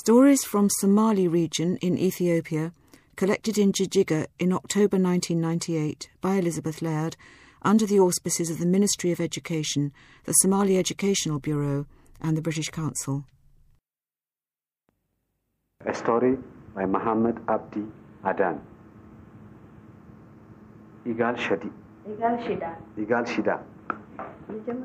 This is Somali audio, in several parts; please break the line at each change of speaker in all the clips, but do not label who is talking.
Stories from Somali region in Ethiopia, collected in Jijiga in October 1998 by Elizabeth Laird under the auspices of the Ministry of Education, the Somali Educational Bureau, and the British Council.
A story by Muhammad Abdi Adan. Igal Shadi.
ይጋል ሽዳ
Igal Shida.
ልጀምር።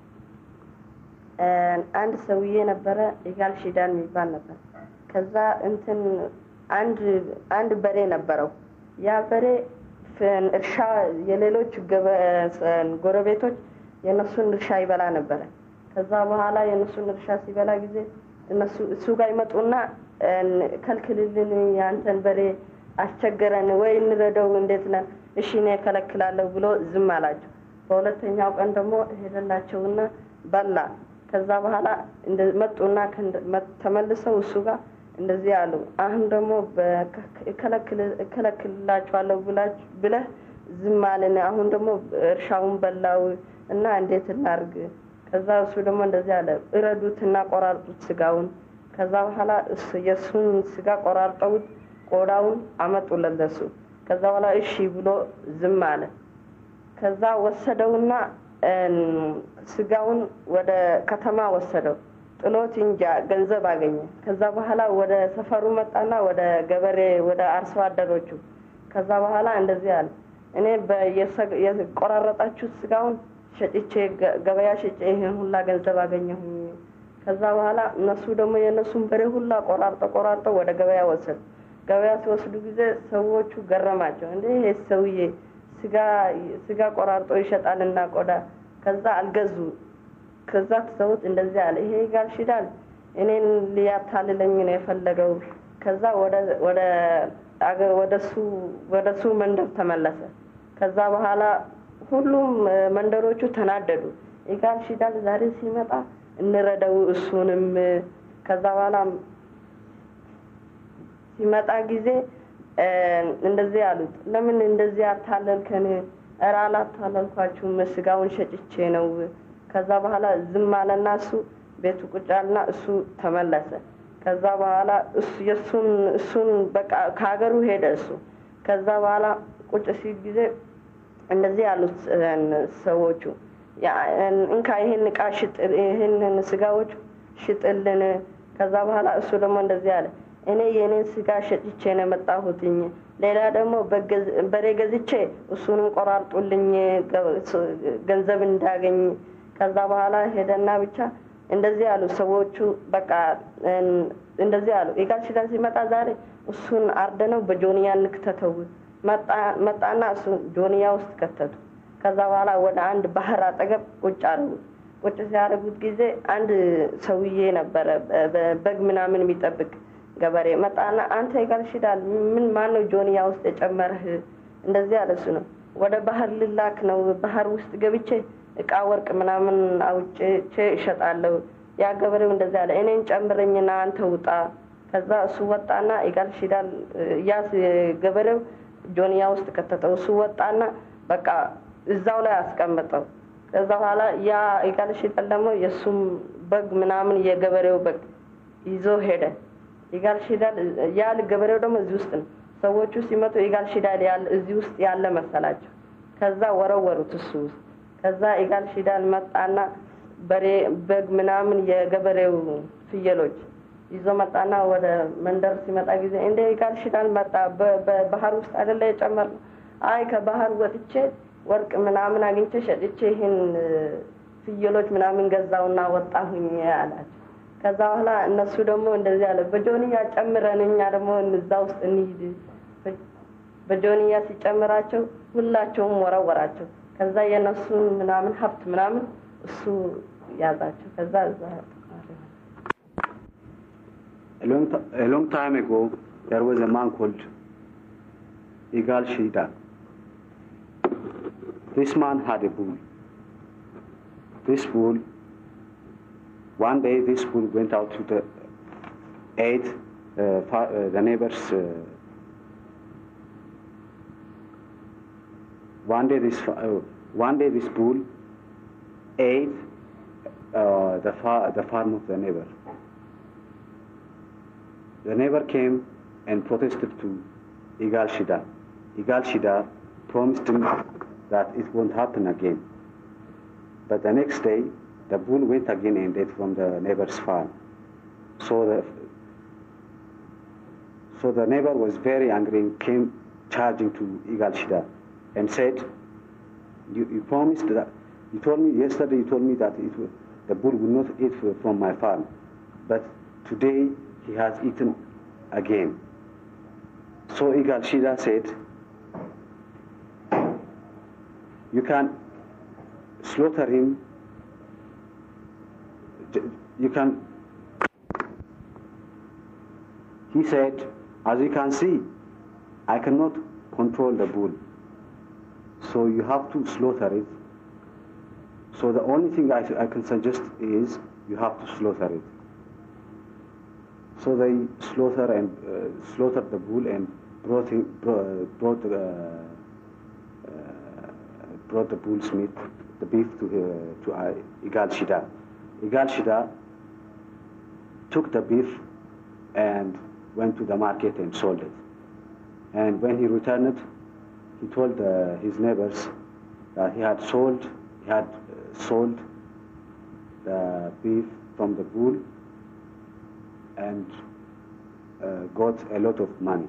አንድ ሰውዬ ነበረ ይጋል ሽዳን የሚባል ነበር። ከዛ እንትን አንድ አንድ በሬ ነበረው። ያ በሬ ፍን እርሻ የሌሎች ገበ- ጎረቤቶች የእነሱን እርሻ ይበላ ነበረ። ከዛ በኋላ የእነሱን እርሻ ሲበላ ጊዜ እነሱ እሱ ጋር ይመጡና እን ከልክልልን፣ የአንተን በሬ አስቸገረን ወይ እንረደው፣ እንዴት ነን? እሺ እኔ እከለክላለሁ ብሎ ዝም አላቸው። በሁለተኛው ቀን ደግሞ ሄደላቸውና በላ። ከዛ በኋላ እንደ- መጡና ከእንደ- መ- ተመልሰው እሱ ጋር እንደዚህ አሉ። አሁን ደግሞ በከ- እከለክል- እከለክልላችኋለሁ ብላች- ብለህ ዝም አልን። አሁን ደግሞ እርሻውን በላው እና እንዴት እናርግ? ከዛ እሱ ደግሞ እንደዚህ አለ፣ እረዱትና ቆራርጡት ስጋውን። ከዛ በኋላ እሱ የእሱን ስጋ ቆራርጠውት ቆዳውን አመጡለት ለሱ። ከዛ በኋላ እሺ ብሎ ዝም አለ። ከዛ ወሰደውና እን ስጋውን ወደ ከተማ ወሰደው። ጥሎት እንጃ ገንዘብ አገኘ። ከዛ በኋላ ወደ ሰፈሩ መጣና ወደ ገበሬ ወደ አርሶ አደሮቹ ከዛ በኋላ እንደዚህ አለ፣ እኔ በየሰ- የቆራረጣችሁት ስጋውን ሸጭቼ ገ- ገበያ ሸጬ ይሄን ሁላ ገንዘብ አገኘሁኝ። ከዛ በኋላ እነሱ ደግሞ የእነሱን በሬ ሁላ ቆራርጠው ቆራርጠው ወደ ገበያ ወሰዱ። ገበያ ሲወስዱ ጊዜ ሰዎቹ ገረማቸው። እንደ ይሄ ሰውዬ ስጋ ስጋ ቆራርጦ ይሸጣልና ቆዳ ከዛ አልገዙ ከዛ ትሰውት እንደዚህ አለ ይሄ ጋር ሽዳል እኔን ሊያታልለኝ ነው የፈለገው ከዛ ወደ ወደ አገ- ወደሱ ወደሱ መንደር ተመለሰ ከዛ በኋላ ሁሉም እ፣ መንደሮቹ ተናደዱ ኢጋል ሽዳል ዛሬ ሲመጣ እንረደው እሱንም እ፣ ከዛ በኋላ ሲመጣ ጊዜ እ፣ እንደዚህ አሉት፣ ለምን እንደዚህ አታለልከን? እረ አላታለልኳችሁም፣ ስጋውን ሸጭቼ ነው። ከዛ በኋላ ዝም አለና እሱ ቤቱ ቁጭ አለና እሱ ተመለሰ። ከዛ በኋላ እሱ የእሱን እሱን በቃ ከሀገሩ ሄደ እሱ። ከዛ በኋላ ቁጭ ሲል ጊዜ እንደዚህ ያሉት እ፣ ሰዎቹ ያ- እንካ ይህን እቃ ሽጥ፣ ይህንን ስጋዎች ሽጥልን። ከዛ በኋላ እሱ ደግሞ እንደዚህ አለ፣ እኔ የእኔን ስጋ ሸጭቼ ነው የመጣሁትኝ። ሌላ ደግሞ በገዝ- በሬ ገዝቼ እሱንም ቆራርጡልኝ ገ- ስ- ገንዘብ እንዳገኝ። ከዛ በኋላ ሄደና ብቻ እንደዚህ አሉ ሰዎቹ። በቃ እን- እንደዚህ አሉ። ኢጋል ሽዳን ሲመጣ ዛሬ እሱን አርደነው በጆንያ እንክተተው። መጣ- መጣና እሱን ጆንያ ውስጥ ከተቱ። ከዛ በኋላ ወደ አንድ ባህር አጠገብ ቁጭ አደረጉት። ቁጭ ሲያደርጉት ጊዜ አንድ ሰውዬ ነበረ በ- በ- በግ ምናምን የሚጠብቅ ገበሬ መጣና አንተ ይጋል ሽዳል ምን ማን ነው ጆንያ ውስጥ የጨመረህ? እንደዚህ አለ። እሱ ነው ወደ ባህር ልላክ ነው። ባህር ውስጥ ገብቼ እቃ ወርቅ ምናምን አውጭቼ እሸጣለሁ። ያ ገበሬው እንደዚህ አለ፣ እኔን ጨምረኝና አንተ ውጣ። ከዛ እሱ ወጣና ይጋል ሽዳል ያ ገበሬው ጆንያ ውስጥ ከተተው። እሱ ወጣና በቃ እዛው ላይ አስቀመጠው። ከዛ በኋላ ያ ይጋል ሽዳል ደግሞ የእሱም በግ ምናምን የገበሬው በግ ይዞ ሄደ። ይጋል ሽዳል ያ ገበሬው ደግሞ እዚህ ውስጥ ነው። ሰዎቹ ሲመጡ ይጋል ሽዳል ያለ እዚህ ውስጥ ያለ መሰላቸው። ከዛ ወረወሩት እሱ ውስጥ። ከዛ ይጋል ሽዳል መጣና በሬ በግ ምናምን የገበሬው ፍየሎች ይዞ መጣና ወደ መንደር ሲመጣ ጊዜ እንደ ይጋል ሽዳል መጣ በ- በባህር ውስጥ አይደለ የጨመርነው? አይ ከባህር ወጥቼ ወርቅ ምናምን አግኝቼ ሸጥቼ ይህን እ፣ ፍየሎች ምናምን ገዛውና ወጣሁኝ አላቸው። ከዛ በኋላ እነሱ ደግሞ እንደዚህ አለ፣ በጆንያ ጨምረን እኛ ደግሞ እዛ ውስጥ እንሂድ። በ- በጆንያ ሲጨምራቸው ሁላቸውም ወረወራቸው። ከዛ የእነሱን ምናምን ሀብት ምናምን እሱ ያዛቸው። ከዛ እዛ
A long, ti- a long time ago, there was a man called Igal Shida. This man had a bull. This bull, one day this bull went out to the aid uh, fa- uh, the neighbors. Uh, one day this fa- uh, one day this bull ate uh, the, fa- the farm of the neighbor. the neighbor came and protested to Igal Shida. Igal Shida promised him that it won't happen again. But the next day, the bull went again and ate from the neighbor's farm. So the so the neighbor was very angry and came charging to Igal Shida and said, you, you promised that, you told me yesterday, you told me that it will, the bull will not eat from my farm. But today he has eaten again. So Igal Shida said, you can slaughter him, you can, he said, as you can see, I cannot control the bull. So you have to slaughter it. So the only thing I, I can suggest is you have to slaughter it. So they slaughter and uh, slaughtered the bull and brought him, brought uh, uh, brought the bull's meat, the beef to uh, to uh, Igal Shida. Igal Shida took the beef and went to the market and sold it. And when he returned, he told uh, his neighbors that he had sold, he had uh, sold the beef from the bull and uh, got a lot of money.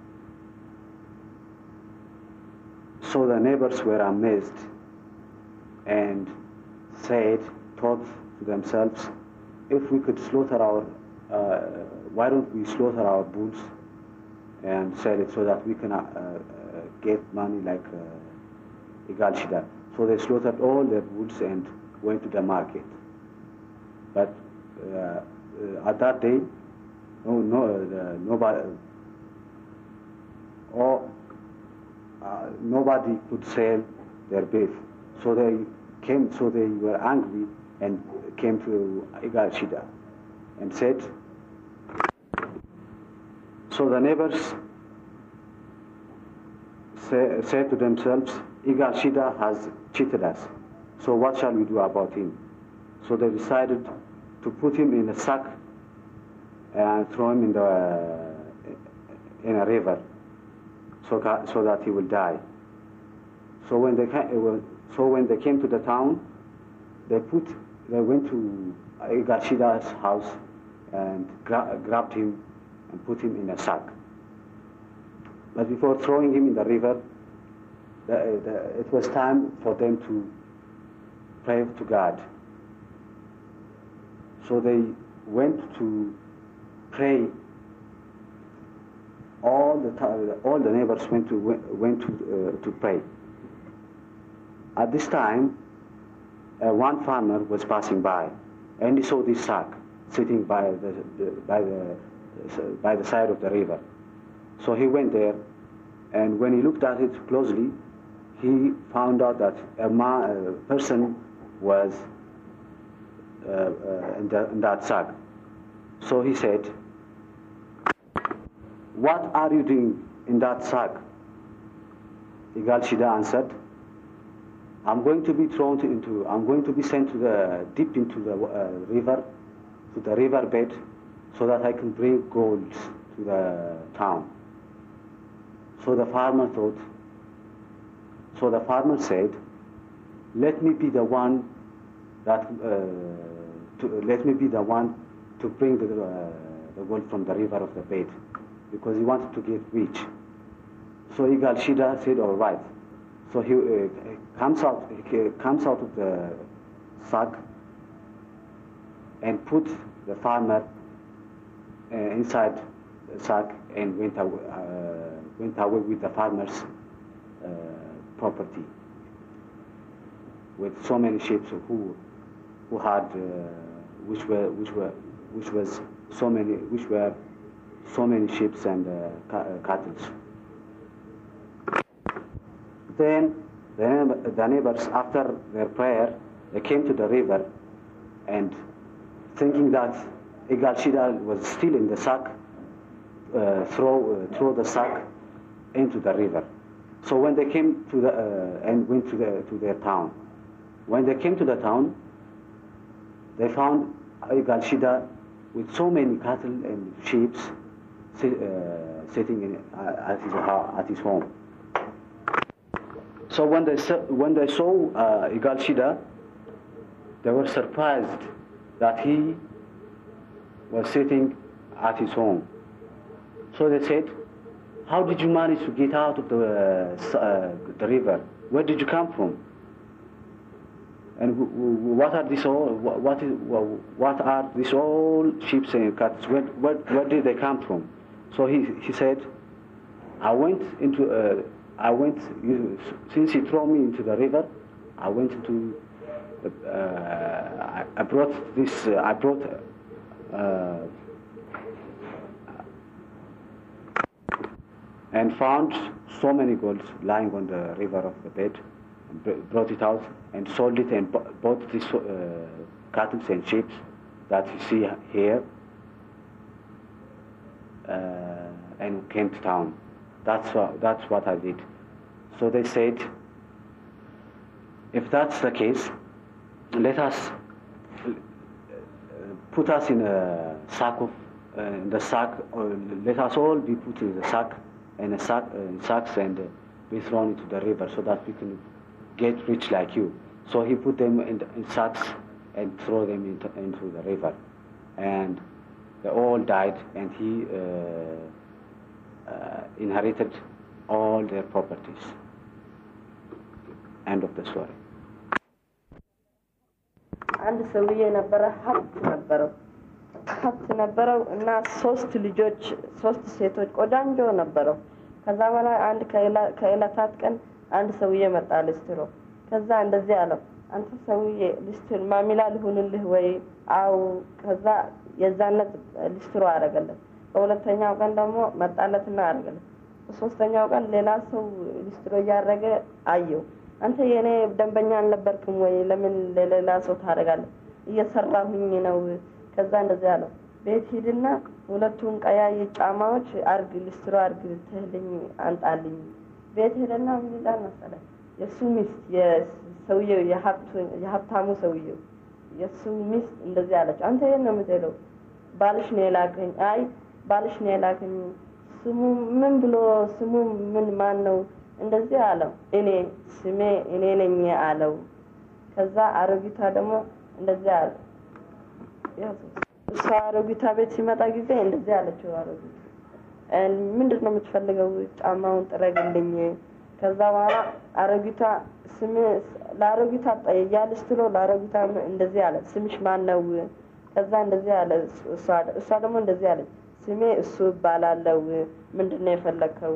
So the neighbors were amazed and said, thought to themselves, if we could slaughter our, uh, why don't we slaughter our bulls and sell it so that we can uh, uh, get money like uh, Igal Shida. So they slaughtered all their bulls and went to the market. But at that day, no, no, nobody, or uh, nobody could sell their beef. So they came, so they were angry and came to Igal Shida and said, so the neighbors say, said to themselves, Igal Shida has cheated us. So what shall we do about him? So they decided to put him in a sack and throw him in the in a river, so so that he will die. So when they came, so when they came to the town, they put they went to Igal Shida's house and gra- grabbed him and put him in a sack. But before throwing him in the river, the, the, it was time for them to pray to God. So they went to pray. All the all the neighbors went to went to uh, to pray. At this time, uh, one farmer was passing by, and he saw this sack sitting by the, the by the by the side of the river. So he went there, and when he looked at it closely, he found out that a, man, a person was uh, uh, in, the, in, that sack. So he said, What are you doing in that sack? Igal Shida answered, I'm going to be thrown into, I'm going to be sent to the, deep into the uh, river, to the river bed, so that I can bring gold to the town. So the farmer thought, so the farmer said, let me be the one that, uh, to, let me be the one to bring the, uh, the gold from the river of the bed, because he wanted to get rich. So Igal Shida said, all right. So he uh, comes out, he comes out of the sack and put the farmer uh, inside the sack and went away, uh, went away with the farmer's uh, property with so many sheep who who had which were which were which was so many which were so many sheep and cattle. Then the, the neighbors, after their prayer, they came to the river and thinking that Igal Shida was still in the sack, uh, throw, uh, throw the sack into the river. So when they came to the, uh, and went to, the, to their town, when they came to the town, they found Igal Shida with so many cattle and sheep sit, uh, sitting in, uh, at, his, ho- at his home. So when they, sa- when they saw uh, Igal Shida, they were surprised that he was sitting at his home. So they said, how did you manage to get out of the, uh, s- uh, the river? Where did you come from? And w- w- what are these all? wh- What is? wh- What are these all sheep and cats? Where, where, where did they come from? So he, he said, I went into. Uh, I went you- since he threw me into the river. I went into. Uh, I, I brought this. Uh, I brought. Uh, and found so many golds lying on the river of the bed, and br- brought it out and sold it and bu- bought these uh, cattle and sheep that you see here, uh, and came to town. That's what, that's what I did. So they said, if that's the case, let us uh, put us in a sack of uh, in the sack. Or let us all be put in the sack in a sack uh, in sacks and uh, be thrown into the river so that we can get rich like you. So he put them in, the, in sacks and throw them into, into the river, and they all died. And he uh, uh, inherited all their properties. End of the story.
አንድ ሰውዬ ነበረ፣ ሀብት ነበረው ሀብት ነበረው እና ሶስት ልጆች ሶስት ሴቶች ቆዳንጆ ነበረው። ከዛ በላይ አንድ ከዕላ- ከዕለታት ቀን አንድ ሰውዬ መጣ ልስትሮ። ከዛ እንደዚህ አለው፣ አንተ ሰውዬ ልስትር ማሚላ ልሁንልህ ወይ? አው ከዛ የዛነት ልስትሮ አደረገለት። በሁለተኛው ቀን ደግሞ መጣለትና አደረገለት። በሶስተኛው ቀን ሌላ ሰው ልስትሮ እያደረገ አየው። አንተ የእኔ ደንበኛ አልነበርክም ወይ? ለምን ለሌላ ሰው ታደርጋለህ? እየሰራሁኝ ነው። ከዛ እንደዚህ አለው፣ ቤት ሂድና ሁለቱን ቀያይ ጫማዎች አርግ፣ ልስትሮ አርግ ትህልኝ አንጣልኝ። ቤት ሄደና ምን ይላል መሰለህ? የእሱ ሚስት የሰውየው የሀብቱ- የሀብታሙ ሰውየው የእሱ ሚስት እንደዚህ አለች፣ አንተ የት ነው የምትሄደው? ባልሽ ነው የላከኝ። አይ ባልሽ ነው የላከኝ። ስሙ ምን ብሎ ስሙ ምን ማን ነው? እንደዚህ አለው። እኔ ስሜ እኔ ነኝ አለው። ከዛ አሮጊቷ ደግሞ እንደዚህ አለ። ያው እሷ አሮጊቷ ቤት ሲመጣ ጊዜ እንደዚህ አለችው። አሮጊቷ ምንድን ነው የምትፈልገው? ጫማውን ጥረግልኝ። ከዛ በኋላ አሮጊቷ ስም ለአሮጊቷ ያልስ ብሎ ለአሮጊቷ እንደዚህ አለ፣ ስምሽ ማን ነው? ከዛ እንደዚህ አለ። እሷ እሷ ደግሞ እንደዚህ አለች፣ ስሜ እሱ እባላለሁ። ምንድን ነው የፈለግከው?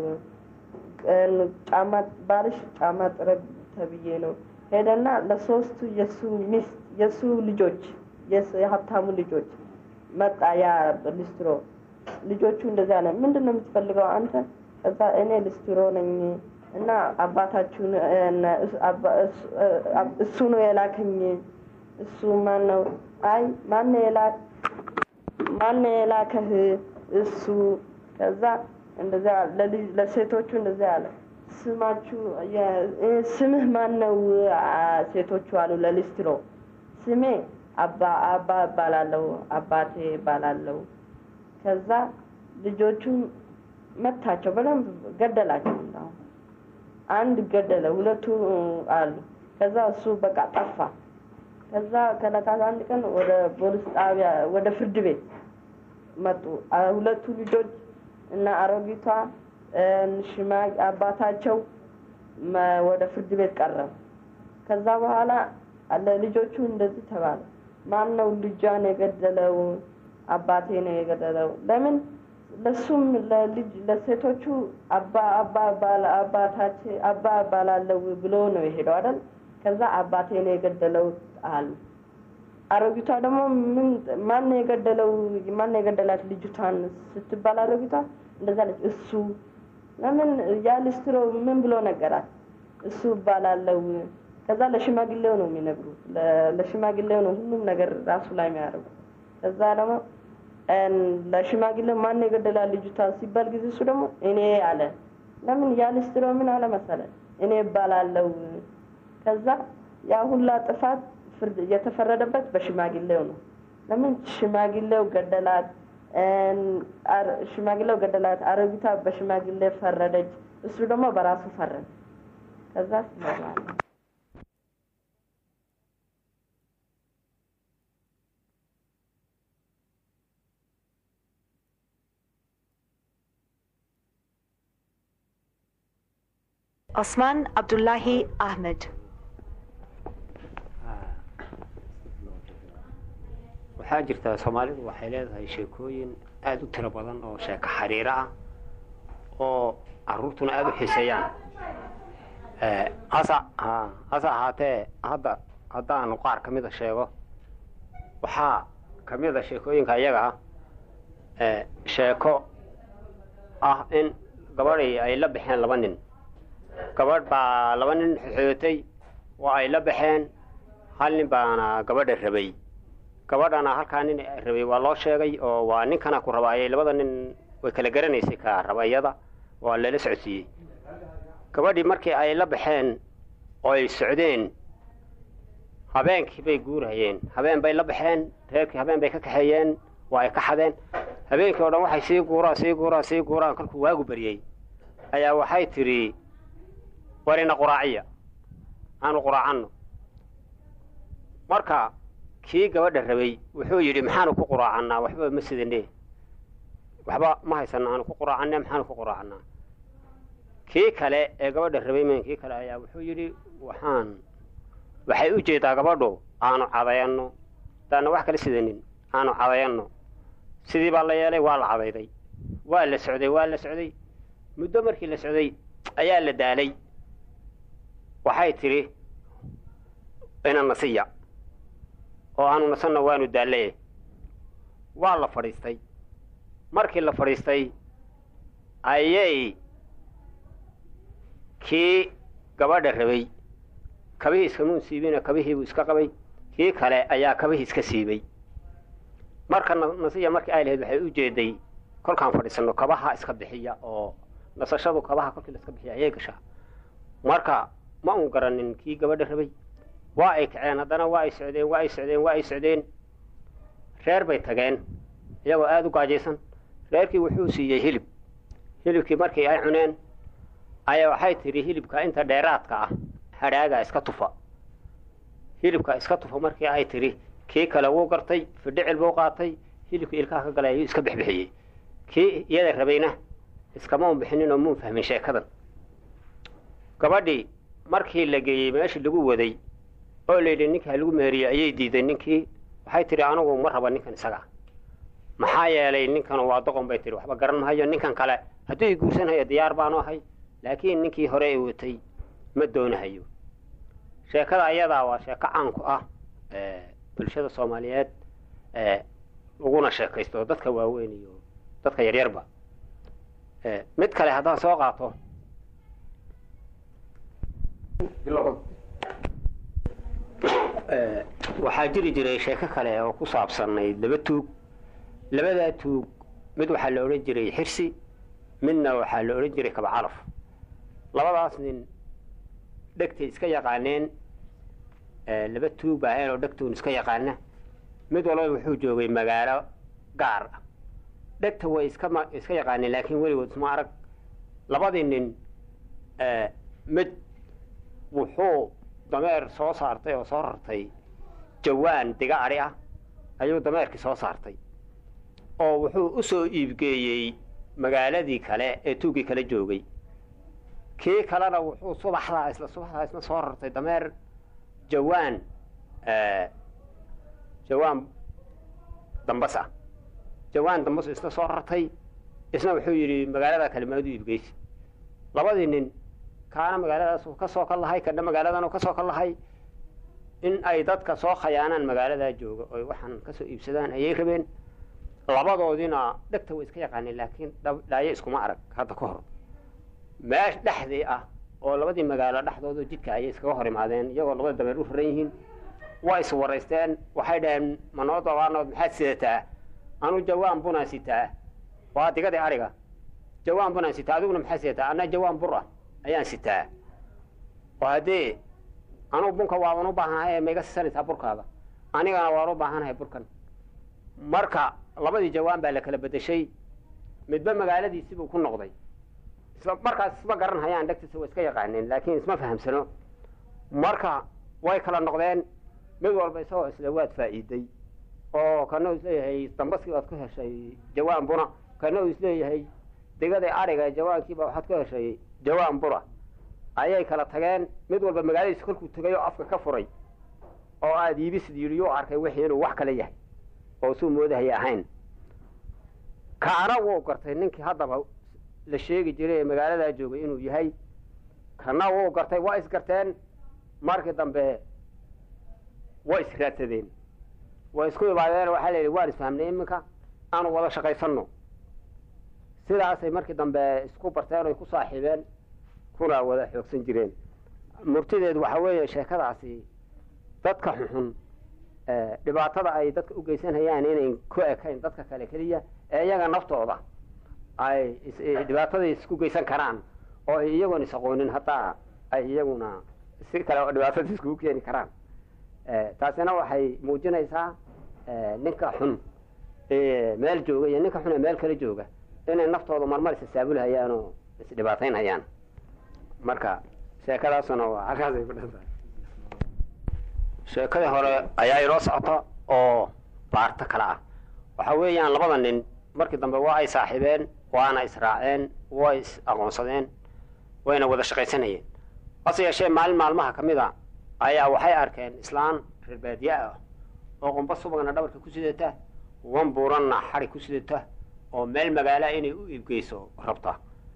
ጫማ ባልሽ ጫማ ጥረግ ተብዬ ነው። ሄደና ለሶስቱ የሱ ሚስት የሱ ልጆች የስ- የሀብታሙ ልጆች መጣ። ያ ሊስትሮ ልጆቹ እንደዚያ አለ። ምንድን ነው የምትፈልገው አንተ? ከዛ እኔ ሊስትሮ ነኝ እና አባታችሁን እነ እሱ- አባ- እሱ- እ- እሱ ነው የላከኝ። እሱ ማን ነው? አይ ማን ነው የላክ ማን ነው የላከህ? እሱ ከዛ እንደዚያ ለልጅ ለሴቶቹ እንደዚያ አለ። ስማችሁ የ- እ፣ ስምህ ማን ነው? አ- ሴቶቹ አሉ ለሊስትሮ ስሜ አባ አባ እባላለሁ አባቴ እባላለሁ። ከዛ ልጆቹን መታቸው፣ በደንብ ገደላቸው። እንዳሁን አንድ ገደለ፣ ሁለቱ አሉ። ከዛ እሱ በቃ ጠፋ። ከዛ ከዕለታት አንድ ቀን ወደ ፖሊስ ጣቢያ ወደ ፍርድ ቤት መጡ። አ- ሁለቱ ልጆች እና አሮጊቷ እ፣ ሽማ አባታቸው መ- ወደ ፍርድ ቤት ቀረቡ። ከዛ በኋላ ለልጆቹ እንደዚህ ተባለ። ማን ነው ልጇን የገደለው? አባቴ ነው የገደለው። ለምን ለሱም ለልጅ ለሴቶቹ አባ አባ ባላ አባታች አባ ባላለው ብሎ ነው የሄደው አይደል? ከዛ አባቴ ነው የገደለው አሉ። አሮጊቷ ደግሞ ምን ማን ነው የገደለው? ማን ነው የገደላት ልጅቷን ስትባል አሮጊቷ እንደዛ አለች። እሱ ለምን ያ ሊስትሮ ምን ብሎ ነገራት? እሱ እባላለው። ከዛ ለሽማግሌው ነው የሚነግሩት። ለ- ለሽማግሌው ነው ሁሉም ነገር ራሱ ላይ የሚያደርጉ። ከዛ ደግሞ እን ለሽማግሌው ማን ነው የገደላት ልጅቷ ሲባል ጊዜ እሱ ደግሞ እኔ አለ። ለምን ያ ሊስትሮ ምን አለ መሰለ እኔ እባላለው። ከዛ ያ ሁላ ጥፋት ፍርድ የተፈረደበት በሽማግሌው ነው። ለምን ሽማግሌው ገደላት ሽማግሌው ገደላት። አሮጊቷ በሽማግሌ ፈረደች፣ እሱ ደግሞ በራሱ ፈረደ። ከዛ ስመራለ
Osman Abdullahi Ahmed.
waxaa jirta soomaalidu waxay leedahay sheekooyin aada u tiro badan oo sheeko xariiro ah oo caruurtuna aada u xiiseeyaan hasa hase ahaatee hadda haddaanu qaar ka mida sheego waxaa ka mida sheekooyinka iyaga ah sheeko ah in gabadhii ay la baxeen laba nin gabadh baa laba nin xoxootay oo ay la baxeen hal nin baana gabadha rabay gabadhana halkaa nin rabay waa loo sheegay oo waa ninkana ku rabaayay labada nin way kala garanaysay ka rabayada waa lala socodsiiyey gabadhii markii ay la baxeen oo ay socdeen habeenkii bay guurhayeen habeen bay la baxeen reerkii habeen bay ka kaxeeyeen waa ay ka xadeen habeenkii o dhan waxay sii guuraan sii guuraan sii guuraan kolkuu waagu baryey ayaa waxay tidhi warina quraaciya aanu quraacanno marka kii gabadha rabay wuxuu yidhi maxaanu ku quraacannaa waxba ma sidane waxba ma haysano aanu ku quraacanne maxaanu ku quraacannaa kii kale ee gabadha rabay men kii kale ayaa wuxuu yidhi waxaan waxay u jeedaa gabadhu aanu cadayanno hadaana wax kala sidanin aanu cadayanno sidii baa la yeelay waa la cadayday waa la socday waa la socday muddo markii la socday ayaa la daalay waxay tidhi ina nasiya oo aanu nasanna waanu daallaye waa la fadhiistay markii la fadhiistay ayay kii gabadha rabay kabihii iskamuun siibina kabihiibuu iska qabay kii kale ayaa kabihii iska siibay marka nasiya markii ay lahayd waxay u jeeday kolkaan fadhiisanno kabaha iska bixiya oo nasashadu kabaha kolkii la iska bixiya ayay gashaa marka ma un garanin kii gabadha rabay waa ay kaceen haddana waa ay socdeen waa ay socdeen waa ay socdeen reer bay tageen iyagoo aada u gaajaysan reerkii wuxuu siiyey hilib hilibkii markii ay cuneen ayaa waxay tidhi hilibka inta dheeraadka ah hadhaaga iska tufa hilibka iska tufa markii ay tidhi kii kale wuu gartay fidhicil buu qaatay hilibkii ilkaha ka galay ayuu iska bixbixiyey kii iyada rabayna iskamaun bixinin oo muun fahmin sheekadan gabadhii markii la geeyey meeshii lagu waday oo layidhi ninkaa lagu meheriyey ayay diiday ninkii waxay tidhi anigu ma raba ninkan isaga maxaa yeelay ninkan waa doqon bay tihi waxba garan mahayo ninkan kale hadduu i guursanhayo diyaar baanu ahay laakiin ninkii hore i watay ma doonahayo sheekada ayadaa waa sheeko caanku ah bulshada soomaaliyeed uguna sheekaysto dadka waaweyn iyo dadka yaryarba mid kale haddaan soo qaato waxaa jiri jiray sheeko kale oo ku saabsanayd laba tuug labadaa tuug mid waxaa la odhan jiray xirsi midna waxaa la odhan jiray kabacalaf labadaas nin dhegtay iska yaqaaneen laba tuug baa ahayn oo dhegtuun iska yaqaana mid walba wuxuu joogay magaalo gaar ah dhegta way iska iska yaqaaneen laakiin weligood isma arag labadii nin mid wuxuu dameer soo saartay oo soo rartay jawaan diga adhi ah ayuu dameerkii soo saartay oo wuxuu u soo iibgeeyey magaaladii kale ee tuuggii kala joogay kii kalena wuxuu subaxdaa isla subaxdaa isna soo rartay dameer jawaan jawaan dambas ah jawaan dambas isna soo rartay isna wuxuu yidhi magaalada kale maadu iibgeysi labadii nin kaana magaaladaas ka soo ka lahay kana magaaladan ka soo ka lahay in ay dadka soo khayaanaan magaaladaa jooga oy waxaan kasoo iibsadaan ayay rabeen labadoodina dhegta way iska yaqaaneen laakiin dhaayo iskuma arag hadda ka hor meesh dhexdii ah oo labadii magaalo dhexdooda jidka ayay iskaga hor imaadeen iyagoo labada dameer u raran yihiin waa is waraysteen waxay dhaheen manoo dabaanood maxaad sidataa anu jawaan bunaan sitaa waa digadii ariga jawaan bunaan sitaa adiguna maxaad sidataa anna jawaan bur ah ayaan sitaa oo haddee anugu bunka waaban u baahanahay ee maiga sisanaysaa burkaaga anigana waan u baahanahay burkan marka labadii jawaan baa la kala bedeshay midba magaaladiisibuu ku noqday isla markaas isma garan hayaan dhegtiisa way iska yaqaaneen laakiin isma fahamsano marka way kala noqdeen mid walba isagoo isle waad faa'iiday oo kana uu isleeyahay dambaskii baad ku heshay jawaan buna kana uu isleeyahay degada ariga jawaankiiba waxaad ku heshay jawaan bura ayay kala tageen mid walba magaaladiisa kolkuu tegay oo afka ka furay oo aada iibisid yidhi yuu arkay wixii inuu wax kale yahay oo suu moodahaya ahayn kaana wuu gartay ninkii haddaba la sheegi jiray ee magaaladaa joogay inuu yahay kana wuu gartay waa isgarteen markii dambe way israadsadeen way isku imaadeen waxaa la yidhi waan isfahmnay iminka aanu wada shaqaysanno sidaasay markii dambe isku barteen oy ku saaxiibeen kuna wada xoogsan jireen murtideedu waxaa weeye sheekadaasi dadka xunxun dhibaatada ay dadka u geysanayaan inayn ku ekayn dadka kale keliya ee iyaga naftooda ay dhibaatada isku geysan karaan oo ay iyagoon is aqoonin hataa ay iyaguna si kale oo dhibaatada iskugu keeni karaan taasina waxay muujinaysaa ninka xun meel jooga iyo ninka xun ee meel kale jooga inay naftooda marmar isasaabulhayaan oo isdhibaataynhayaan marka sheekadaasuna waa halkaasay ku dhantahay sheekadii hore ayaa inoo socota oo baarto kale ah waxa weeyaan labada nin markii dambe waa ay saaxiibeen waana israaceen way is aqoonsadeen wayna wada shaqaysanayeen hase yeeshee maalin maalmaha ka mid a ayaa waxay arkeen islaan reer baadiye ah oo qumba subagna dhabarka ku sidata wan buuranna xadhi ku sidata oo meel magaala inay u iibgeyso rabta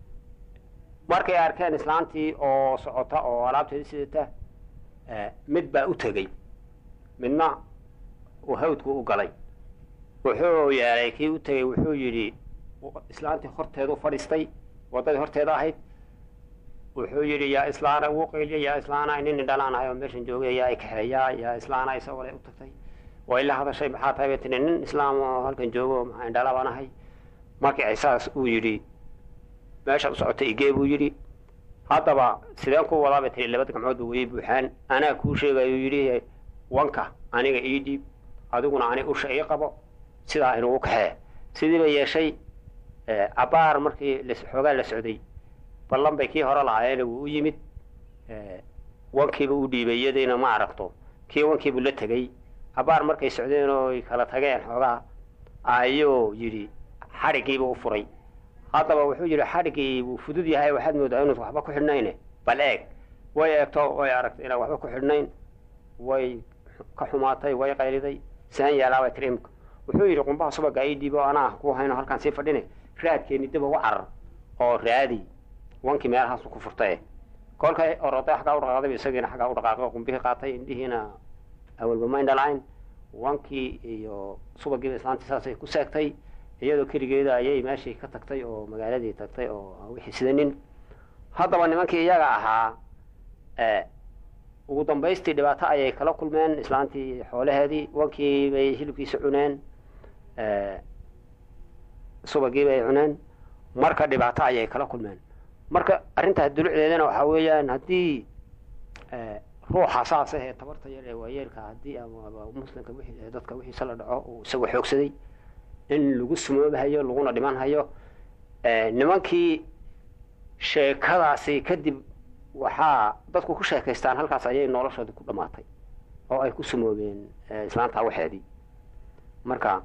markay arkeen islaantii oo socota oo alaabteeda sidata mid baa u tegey midna uu hawdku u galay wuxuu yeelay kii u tegey wuxuu yidhi islaantii horteedu fadhiistay waddadii horteeda ahayd wuxuu yidhi yaa islaana wuu qayliya yaa islaana nin dhalaanahay oo meeshan joogay yaa kaxeeyaa yaa islaana isagoo le u tagtay way la hadashay maxaa tahay bay tiri nin islaam oo halkan joogo maxaa indhala baan ahay markii ay saas uu yidhi meeshaad u socotay igee buu yidhi haddaba sideen ku wadaa bay tiri labada gamcood ba wayay buuxaan anaa kuu sheegayuu yidhi wanka aniga ii dhiib adiguna ani usha ii qabo sidaa inugu kaxee sidii bay yeeshay cabaar markii xoogaa la socday ballan bay kii hore lahaayeen wuu u yimid wankiiba u dhiibay iyadiina ma aragto kii wankiibuu la tegey cabaar markay socdeen oo ay kala tageen xoogaa ayuu yidhi xadhigiiba u furay haddaba wuxuu yidhi xadhigii wuu fudud yahay waxaad moodaa inuusan waxba ku xidhnayne bal eeg way eegto way aragtay inaan waxba ku xidhnayn way ka xumaatay way qayliday saan yeelaabay tiri imka wuxuu yidhi qumbaha subaga ii dhiibo anaa ku hayno halkaan sii fadhine raadkeeni dib uga carar oo raadi wankii meelahaasu ku furtae kolkay oroday xaggaa u dhaqaaqday isagiina xaggaa u dhaqaaqay qumbihii qaatay indhihiina awalba ma indhalayn wankii iyo subagiiba islaantii saasay ku seegtay iyadoo keligeeda ayay meeshii ka tagtay oo magaaladii tagtay oo wixii sidanin haddaba nimankii iyaga ahaa ugu dambaystii dhibaato ayay kala kulmeen islaantii xoolaheedii wankii bay hilibkiisa cuneen subagii bay cuneen marka dhibaato ayay kala kulmeen marka arrintaas dulucdeedana waxaa weeyaan haddii ruuxa saasa ee tabarta yar ee waayeelka haddii ama muslimka wixii dadka wixiisa la dhaco uu isagoo xoogsaday in lagu sumoobahayo laguna dhiman hayo nimankii sheekadaasi kadib waxaa dadku ku sheekaystaan halkaas ayay noloshoodii ku dhammaatay oo ay ku sumoobeen islaantaa waxeedii marka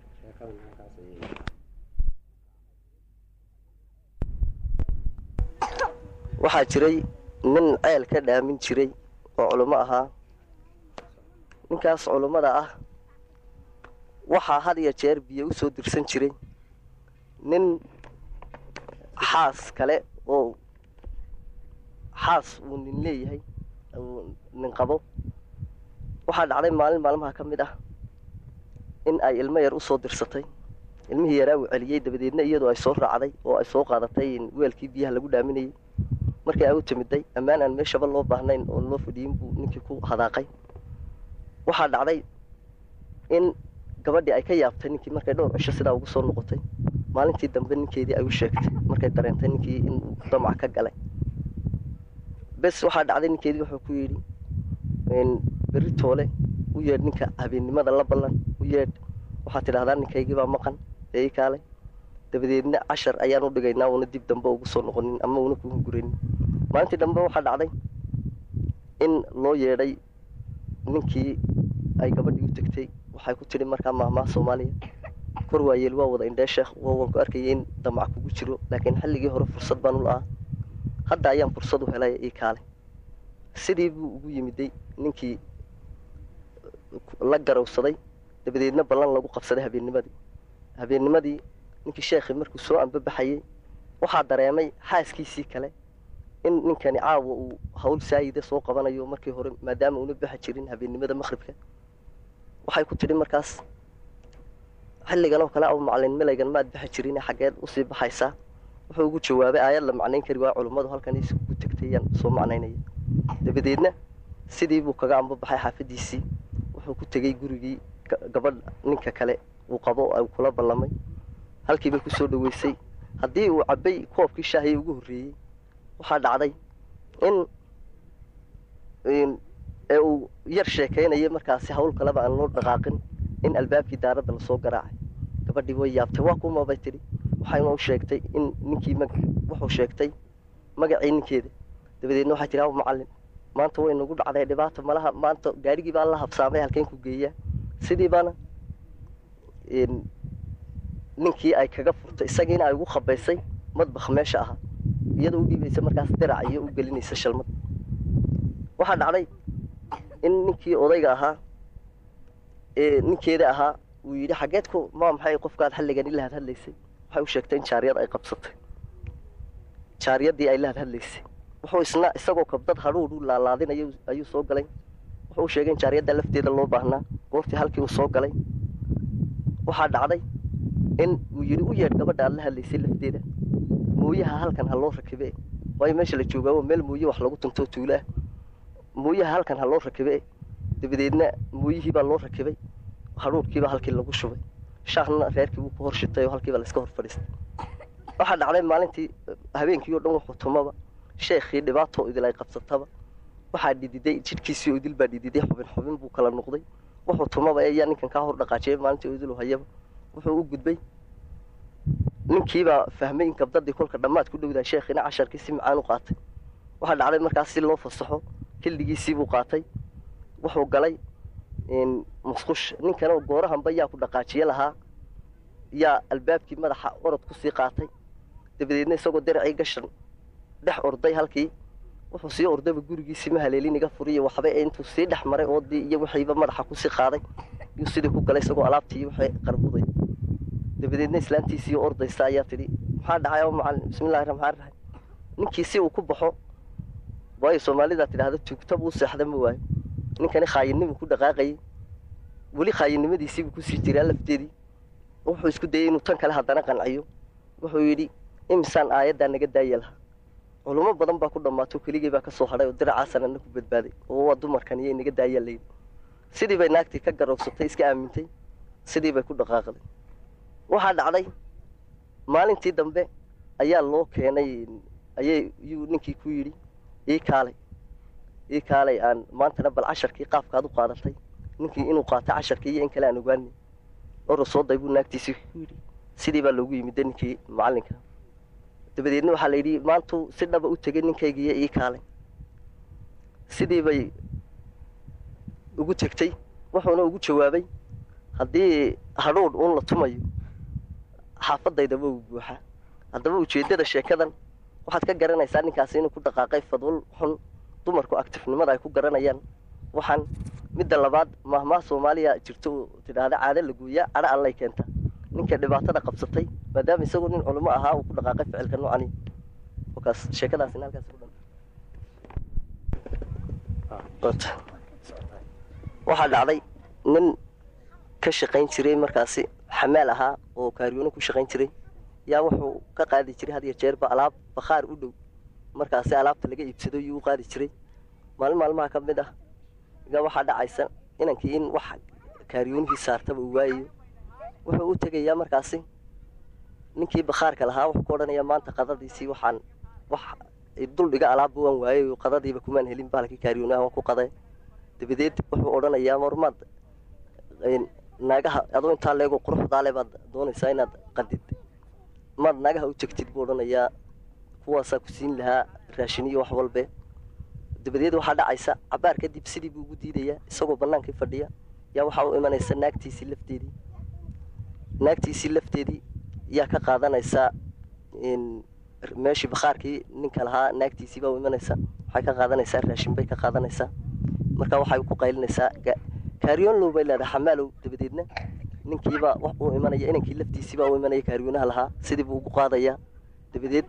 waxaa jiray nin ceel ka dhaamin jiray oo culummo ahaa ninkaas culummada ah waxaa had iyo jeer biyo u soo dirsan jiray nin xaas kale oo xaas uu nin leeyahay nin qabo waxaa dhacday maalin maalmaha ka mid ah in ay ilmo yar u soo dirsatay ilmihii yaraa uu celiyey dabadeedna iyadoo ay soo raacday oo ay soo qaadatay weelkii biyaha lagu dhaaminayay markii ay u timiday ammaan aan meeshaba loo baahnayn oo loo fadhiyin buu ninkii ku hadaaqay waxaa dhacday in gabadhii ay ka yaabtay ninkii markay dhowr cisho sidaa ugu soo noqotay maalintii dambe ninkeedii ay u sheegtay markay dareentay ninkii inuu damac ka galay bes waxaa dhacday ninkeedii wuxuu ku yidhi berri toole u yeedh ninka habeennimada la ballan u yeedh waxaad tidhahdaa ninkaygiibaa maqan ee ii kaalay dabadeedna cashar ayaan u dhigaynaa una dib dambe ugu soo noqonin ama una kugu guranin maalintii dambe waxaa dhacday in loo yeedhay ninkii ay gabadhii u tegtay waxay ku tidhi markaa maahmaah soomaaliya kor waayeel waa wada indhee sheekh waan ku arkayay in damac kugu jiro laakiin xilligii hore fursad baan u la'aa hadda ayaan fursad u helay ii kaalay sidii buu ugu yimiday ninkii la garowsaday dabadeedna ballan lagu qabsaday habeennimadii habeennimadii ninkii sheekhii markuu soo ambabaxayey waxaa dareemay xaaskiisii kale in ninkani caawa uu hawl saayida soo qabanayo markii hore maadaama una baxa jirin habeennimada maqhribka waxay ku tidhi markaas xilligan oo kale aw macalin milaygan maad baxa jirin xaggeed usii baxaysaa wuxuu ugu jawaabay aayad la macnayn kari waa culummadu halkan isugu tegtay yaan soo macnaynaya dabadeedna sidii buu kaga ambabaxay xaafadiisii wuxuu ku tegey gurigii gabadh ninka kale uu qabo u kula ballamay halkiibay kusoo dhaweysay haddii uu cabbay koobkii shaahii ugu horreeyey waxaa dhacday in ee uu yar sheekaynayay markaasi hawl kaleba aan loo dhaqaaqin in albaabkii daaradda lasoo garaacay gabadhii way yaabtay waa kuma bay tidhi waxayna u sheegtay in ninkii wuxuu sheegtay magacii ninkeeda dabadeedna waxay tidhi aw macallin maanta way nagu dhacday dhibaata malaha maanta gaadhigii baa la habsaamay halkeen ku geeyaa sidii baana ninkii ay kaga furtay isagiina ay ugu khabaysay madbakh meesha ahaa iyadoo u dhiibaysa markaas dirac iyo u gelinaysa shalmad waxaa dhacday in ninkii odayga ahaa ee ninkeeda ahaa uu yidhi xaggeed ku maa maxay qofkaad xilligan ila had hadlaysay waxay u sheegtay in jaariyad ay qabsatay jaariyaddii ay la had hadlaysay wuxuu isna isagoo kabdad hadhuudh u laalaadinayo ayuu soo galay wuxuu u sheegay in jaariyadda lafteeda loo baahnaa goortii halkii uu soo galay waxaa dhacday in uu yidhi u yeedh gabadha aad la hadlaysay lafteeda mooyaha halkan ha loo rakibe waayo meesha la joogaa waa meel mooye wax lagu tuntoo tuulo ah mooyaha halkan ha loo rakibe dabadeedna mooyihii baa loo rakibay hadhuudhkiibaa halkii lagu shubay shaahna reerkii buu ku hor shitay oo halkiibaa layska hor fadhiistay waxaa dhacday maalintii habeenkii oo dhan wuxuu tumaba sheekhii dhibaato idil ay qabsataba waxaa dhididay jidhkiisii oo idil baa dhididay xubin xubin buu kala noqday wuxuu tumaba ayaa ninkan kaa hor dhaqaajiyay maalintii oo idilu hayaba wuxuu u gudbay ninkiibaa fahmay in kabdadii kolka dhammaad ku dhowdahay sheekhiina casharkii si macaan u qaatay waxaa dhacday markaas si loo fasaxo xilligiisiibuu qaatay wuxuu galay musqush ninkana goorahanba yaa ku dhaqaajiye lahaa yaa albaabkii madaxa orod kusii qaatay dabadeedna isagoo daracii gashan dhex orday halkii wuxuu sii ordayba gurigiisii ma haleelin iga furiyo waxba intuu sii dhex maray oodii iyo wixiiba madaxa kusii qaaday yuu sidii ku galay isagoo alaabtii iyo wixii qarbuday dabadeedna islaantiisii ordaysa ayaa tidhi maxaa dhacay aw macallin bismillahi raxmaan raxiim ninkii si uu ku baxo waayo soomaalidaa tidhaahda tuugta buu seexda ma waayo ninkani khaayinnimu ku dhaqaaqayay weli khaayinimadiisiibuu kusii jiraa lafteedii wuxuu isku dayay inuu tan kale haddana qanciyo wuxuu yidhi imisaan aayaddaa naga daaya lahaa culummo badan baa ku dhammaato keligii baa ka soo hadhay oo diracaasanana ku badbaaday oo waa dumarkan iyo inaga daayaa layidhi sidii bay naagtii ka garowsatay iska aamintay sidii bay ku dhaqaaqday waxaa dhacday maalintii dambe ayaa loo keenay ayay yuu ninkii ku yidhi ii kaalay ii kaalay aan maantana bal casharkii qaafkaad u qaadatay ninkii inuu qaatay casharkii iyo in kale aan ogaanay oro soo day buu naagtiisii ku yidhi sidii baa loogu yimida ninkii macallinka dabadeedna waxaa la yidhi maantuu si dhaba u tegay ninkaygiiyo ii kaalay sidii bay ugu tegtay wuxuuna ugu jawaabay haddii hadhuudh uun la tumayo xaafadaydaba uu buuxaa haddaba ujeeddada sheekadan waxaad ka garanaysaa ninkaasi inuu ku dhaqaaqay fadwal xun dumarku actifnimada ay ku garanayaan waxaan midda labaad maahmaah soomaaliya jirto oo tidhaahda caado la gooyaa cadho allay keenta ninka dhibaatada qabsatay maadaama isagoo nin culimo ahaa uu ku dhaqaaqay ficilka noocani wakaas sheekadaasina halkaas ku dhan waxaa dhacday nin ka shaqayn jiray markaasi xamaal ahaa oo kaariyoono ku shaqayn jiray yaa wuxuu ka qaadi jiray had iyo jeerba alaab bakhaar u dhow markaasi alaabta laga iibsado yuu u qaadi jiray maalin maalmaha ka mid ah ga waxaa dhacaysa inankii in wax kaariyoonihii saartaba uu waayayo wuxuu u tegayaa markaasi ninkii bakhaarka lahaa wuxuu ku odhanayaa maanta qadadiisii waxaan wax duldhiga alaabba waan waayay oo qadadiiba kumaan helin bahalkii kaariyoonaha waan ku qaday dabadeed wuxuu odhanayaa marmaad naagaha adoo intaa leego quruxdaale baad doonaysaa inaad qadid maad naagaha u tegtid buu odhanayaa kuwaasaa ku siin lahaa raashin iyo wax walbe dabadeed waxaa dhacaysa cabaar kadib sidii buu ugu diidayaa isagoo bannaankii fadhiya yaa waxaa u imanaysa naagtiisii lafteedii naagtiisii lafteedii yaa ka qaadanaysaa meeshii bakhaarkii ninka lahaa naagtiisii baa u imanaysa waxay ka qaadanaysaa raashin bay ka qaadanaysaa marka waxay ku qaylinaysaa kaaryoonlow bay leedahay xamaalow dabadeedna ninkiibaa wax uu imanaya inankii laftiisiibaa u imanaya kaariyoonaha lahaa sidii buu ugu qaadayaa dabadeed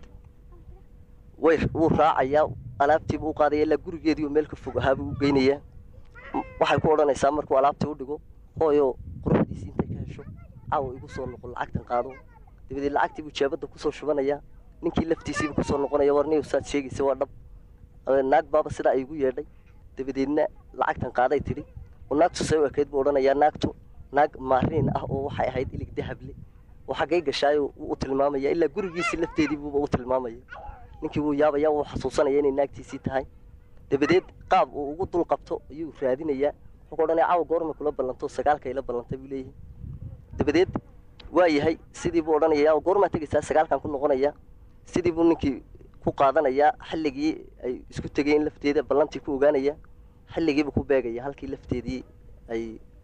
way wuu raacayaa alaabtiibuu u qaadaya ilaa gurigeedii oo meel ka fog ahaabuu u geynayaa waxay ku odhanaysaa markuu alaabtii u dhigo hooyo quruxdiisii intay ka hesho caawa igu soo noqon lacagtan qaado dabadeed lacagtii buu jeebadda kusoo shubanayaa ninkii laftiisiibu kusoo noqonaya warniyow saad sheegaysa waa dhab naag baaba sidaa ay igu yeedhay dabadeedna lacagtan qaaday tidhi oo naagtu say u ekayd buu odhanayaa naagtu naag maariin ah oo waxay ahayd ilig dahable oo xaggay gashaayo wuu u tilmaamaya ilaa gurigiisii lafteedii buuba u tilmaamaya ninkii wuu yaabaya wuu xasuusanaya inay naagtiisii tahay dabadeed qaab uu ugu dul qabto ayuu raadinayaa wuxuu ka odhanaya caawa goorma kula ballanto sagaalka ila ballantay buu leeyahay dabadeed waa yahay sidii buu odhanayaa goormaa tegaysaa sagaalkan ku noqonayaa sidii buu ninkii ku qaadanayaa xilligii ay isku tegayeen lafteeda ballantii ku ogaanaya xilligiibuu ku beegaya halkii lafteedii ay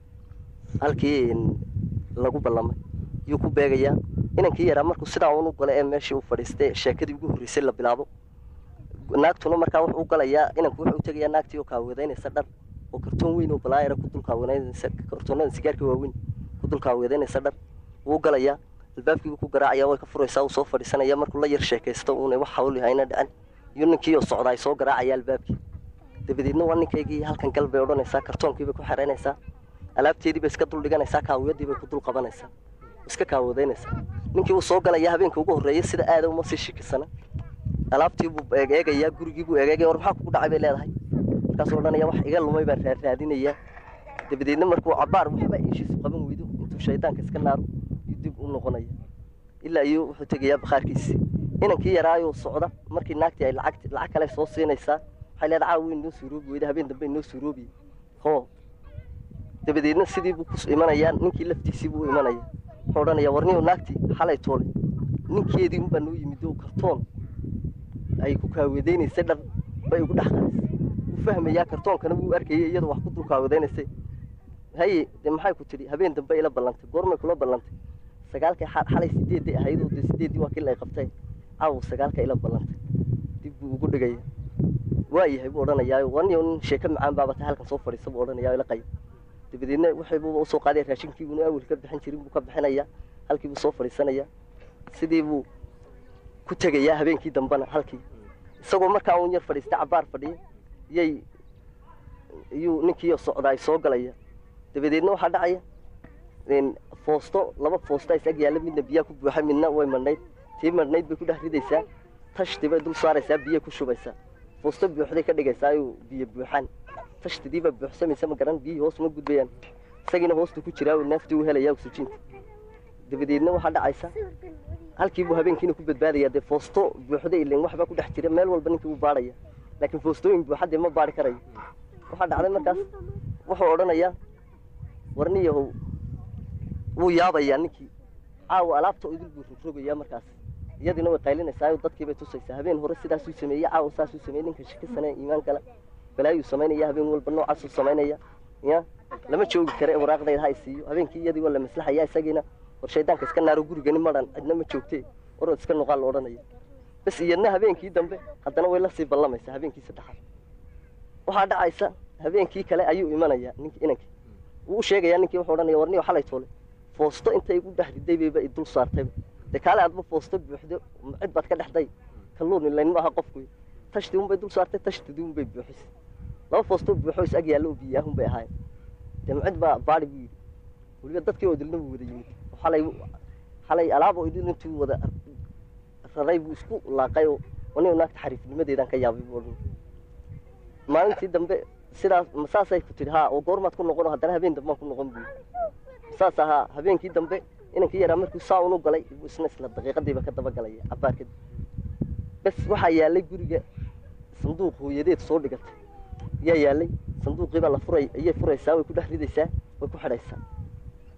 halkii lagu ballamay yuu ku beegayaa inankii yaraa markuu sidaa unu gala ee meeshii uu fadhiistay sheekadii ugu horreysay la bilaabo naagtuna markaa wuxuu u galayaa inanku wuxuu u tegayaa naagtii oo kaaweedaynaysa dhar oo kartoon weyn oo balaayara ku dul kaaweedaynaysa kartoonada sigaarka waaweyn ku dul kaaweedaynaysa dhar wuu galayaa albaabkiibuu ku garaacaya way ka furaysaa uu soo fadhiisanaya markuu la yar sheekaysto uuna wax hawl yahayna dhicin iyo ninkii oo socdaay soo garaacaya albaabkii dabadeedna waa ninkaygii halkan gal bay odhanaysaa kartoonkiibay ku xeraynaysaa alaabteediibay iska dul dhiganaysaa kaawiyadiibay ku dul qabanaysaa iska kaawadeynaysaa ninkii uu soo galaya habeenka ugu horreeya sida aada uma sii shikisana alaabtiibuu eegeegayaa gurigiibuu eegeegaya war maxaa kugu dhacay bay leedahay markaasuu odhanaya wax iga lumay baan raaraadinayaa dabadeedna markuu cabaar waxba ishiisu qaban weydo intuu shaydaanka iska naaro iyo dib u noqonaya ilaa iyo wuxuu tegayaa bakhaarkiisii inankii yaraayuu socda markii naagtii ay lacag lacag kale soo siinaysaa waxay leedahay caawa weyn noo suuroobi weyda habeen dambe noo suuroobiye hoo dabadeedna sidii buu ku imanayaa ninkii laftiisii buu imanaya wuxuu odhanayaa warniyow naagtii xalay toole ninkeedii unbaa noo yimid oo kartoon ay ku kaaweedaynaysay dhar bay ugu dhex qaraysay wuu fahmayaa kartoonkana wuu arkayay iyadoo wax ku dul kaaweedaynaysay haye dee maxay ku tidhi habeen dambe ila ballantay goormay kula ballantay sagaalkay xalay sideeday ahayd oo dee sideeddii waa kii lay qabtay caawa sagaalka ila ballantay dib buu ugu dhigaya waa yahay buu odhanayaa warniyow nin sheeko macaan baabata halkan soo fadhiisa buu odhanayaa ila qayb dabadeedna waxaybuuba usoo qaadaya raashinkiibuna awel ka bixin jirin buu ka bixinayaa halkiibuu soo fadhiisanaya sidii buu ku tegayaa habeenkii dambena halkii isagoo markaa uun yar fadhiistay cabaar fadhiya yay iyuu ninkii socdaay soo galaya dabadeedna waxaa dhacaya foosto laba foosta is ag yaalla midna biyaa ku buuxa midna way madhnayd tii madhnayd bay ku dhex ridaysaa tashti bay dul saaraysaa biyo ku shubaysaa foosto buuxday ka dhigaysaa ayuu biyo buuxaan tashtidiibaa buuxsamaysa ma garan biyihii hoos ma gudbayaan isagiina hoostu ku jiraa neeftii u helayaa oksijiinta dabadeedna waxaa dhacaysa halkiibuu habeenkiina ku badbaadayaa dee foosto buuxda ilen waxbaa ku dhex jira meel walba ninkii wuu baadhaya laakiin foostooyin buuxadee ma baadhi karayo waxaa dhacday markaas wuxuu odhanayaa warniyahow wuu yaabayaa ninkii caawa alaabta idil buu rogrogayaa markaas iyadiina way qaylinaysaa dadkiibay tusaysaa habeen hore sidaasuu sameeyey caawa saasuu sameeyey ninka shikisane iimaan gala balaayuu samaynaya habeen walba noocaasuu samaynaya ya lama joogi kare waraaqdayda ha i siiyo habeenkii iyadii waa la maslaxaya isagiina war shaydaanka iska naaro gurigani madhan cidna ma joogtee warood iska noqaa la odhanaya bas iyadna habeenkii dambe haddana way lasii ballamaysaa habeenkii saddexaad waxaa dhacaysa habeenkii kale ayuu imanayaa nink inankii wuu u sheegayaa ninkii wuxuu odhanaya warniyo xalay toole foosto intay igu dhex riday bayba i dul saartayba dee kaale aadba foosto buuxdo cid baad ka dhexday kalluun ilayn maaha qofku tashti unbay dul saartay tashtidii unbay buuxisay laba foostoo buuxo is ag yaallo oo biyaahun bay ahaayeen dee macid baa baadi buu yidhi weliba dadkii oo dilna buu wada yimid xalay xalay alaab oo idil intuu wada raray buu isku laaqay oo anigo naagta xariifnimadeedaan ka yaabay buu odhan maalintii dambe sidaas masaasay ku tidhi haa oo goormaad ku noqon haddana habeen dambaan ku noqon buu saas ahaa habeenkii dambe inankii yaraa markuu saa unu galay buu isna isla daqiiqadiiba ka daba galaya cabaar kadib bes waxaa yaallay guriga sanduuq hooyadeed soo dhigatay yaa yaallay sanduuqiibaa la furay ayay furaysaa way ku dhex ridaysaa way ku xidhaysaa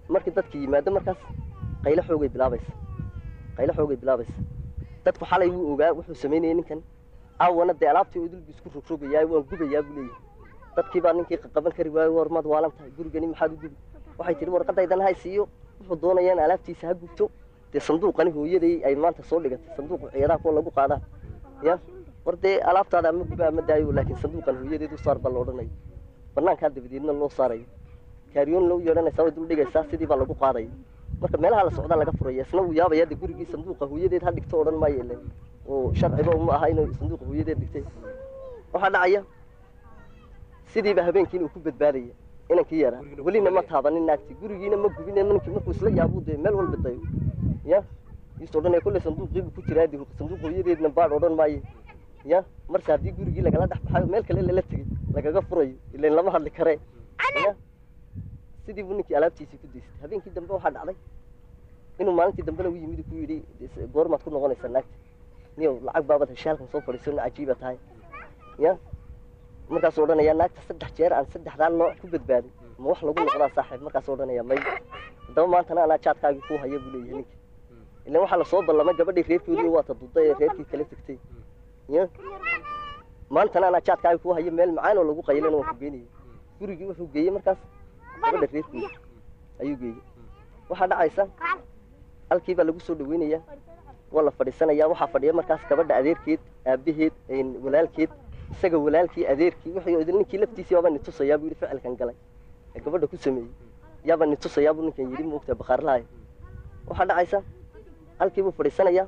markii dadki yimaado markaas qaylo xoogay bilaabaysa qaylo xoogay bilaabaysa dadku xalay wuu ogaa wuxuu samaynayay ninkan aawana dee alaabtii oo idilbu isku rogrogayaa waan gubayaa buu leeyahay dadkii baa ninkii qaban kari waayo war maad waalan tahay gurigani maxaad u gubi waxay tihi warqadaydan hay siiyo wuxuu doonayaan alaabtiisa ha gubto dee sanduuqani hooyaday ay maanta soo dhigatay sanduuqa ciyaaraha kuwa lagu qaadaa ya war dee alaabtaada ama guba ama daayo laakiin sanduuqan hooyadeed u saar baa la odhanayo banaankaa dabadeedna loo saarayo kaariyoon loo yeedhanaysaa way dul dhigaysaa sidii baa lagu qaadaya marka meelaha la socdaa laga furaya isna wuu yaabaya de gurigii sanduuqa hooyadeed ha dhigto odhan maayo ilen oo sharciba uma aha inuu sanduuqa hooyadeed dhigtay waxaa dhacaya sidiiba habeenkii inuu ku badbaadaya inankii yaraa welina ma taabanin naagti gurigiina ma gubin ninkii markuu isla yaabuu dee meel walba dayo ya iis odhanaya kolley sanduuqiibu ku jiraa di sanduuq hooyadeedna baadh odhan maayo ya marse haddii gurigii lagala dhex baxayo meel kale lala tegey lagaga furayo ilan lama hadli karee ya sidii buu ninkii alaabtiisii ku daystay habeenkii dambe waxaa dhacday inuu maalintii dambena u yimid ku yidhi goormaad ku noqonaysaa naagta niyow lacag baabad heshay halkan soo fadhiisona cajiiba tahay ya markaasuu odhanayaa naagta saddex jeer aan saddexdaa nooc ku badbaaday ma wax lagu noqdaa saaxiib markaasuu odhanayaa may haddaba maantana anaa jaadkaagii kuu haya buu leeyahay ninkii ilan waxaa lasoo ballamay gabadhii reerkoodii waa ta duday ee reerkii kala tegtay ya maantana anaa jaadkaagii kuu haya meel macaan oo lagu qaylana waan ku geenayay gurigii wuxuu geeyey markaas gabadha reerkoodi ayuu geeyey waxaa dhacaysa halkii baa lagu soo dhaweynayaa waa la fadhiisanayaa waxaa fadhiya markaas gabadha adeerkeed aabaheed walaalkeed isaga walaalkii adeerkii wuxuu idin ninkii laftiisii waaba nitusayaa buu yidhi ficilkan galay ee gabadha ku sameeyey yaaba nitusayaa buu ninkan yidhi moogtaa bakhaarlahay waxaa dhacaysa halkii buu fadhiisanayaa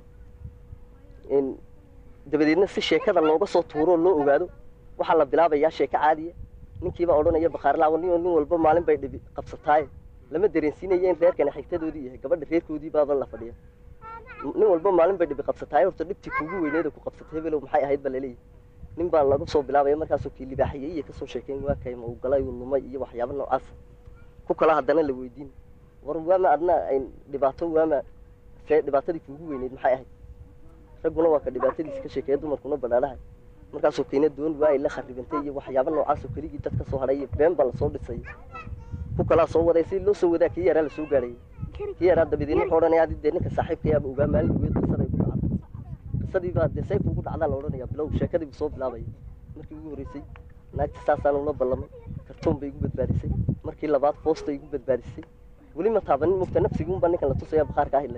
dabadeedna si sheekada looga soo tuuroo loo ogaado waxaa la bilaabayaa sheeko caadiya ninkiibaa odhanaya bakhaarlaha nin nin walba maalin bay dhibi qabsataaye lama dareensiinaya in reerkani xigtadoodii yahay gabadha reerkoodii baaba la fadhiya nin walba maalin bay dhibi qabsataaye horta dhibtii kuugu weyneeda ku qabsatay hebelow maxay ahayd ba laleeyahay nin baa laga soo bilaabaya markaasoo kii libaaxiyey iyo kasoo sheekeyn waa kay ma uu galay uu lumay iyo waxyaaba noocaas ku kala haddana la weydiin war waama adna dhibaato waama see dhibaatadii kuugu weyneyd maxay ahayd ragguna waa ka dhibaatadiisa ka sheekeeya dumarkuna badhaadhahay markaasoo kiina doon waa ay la kharibantay iyo waxyaaba noocaasoo keligii dad ka soo hadhay iyo been baa lasoo dhisay ku kalaa soo waday si loo soo wadaa kii yaraa lasoo gaadhayay kii yaraa dabadeedna wuxuu odhanaya adi dee ninka saaxiibkayaaba ogaa maalin dhaweed qisaday ku dhacday qisadii baa dee sayf ugu dhacdaa la odhanaya bilow sheekadii buu soo bilaabaya markii ugu horreysay naagta saasaan ula ballamay kartoon bay igu badbaadisay markii labaad foosta igu badbaadisay weli ma taabanin mugta nafsiguunbaa ninkan la tusaya bakhaarka ahilay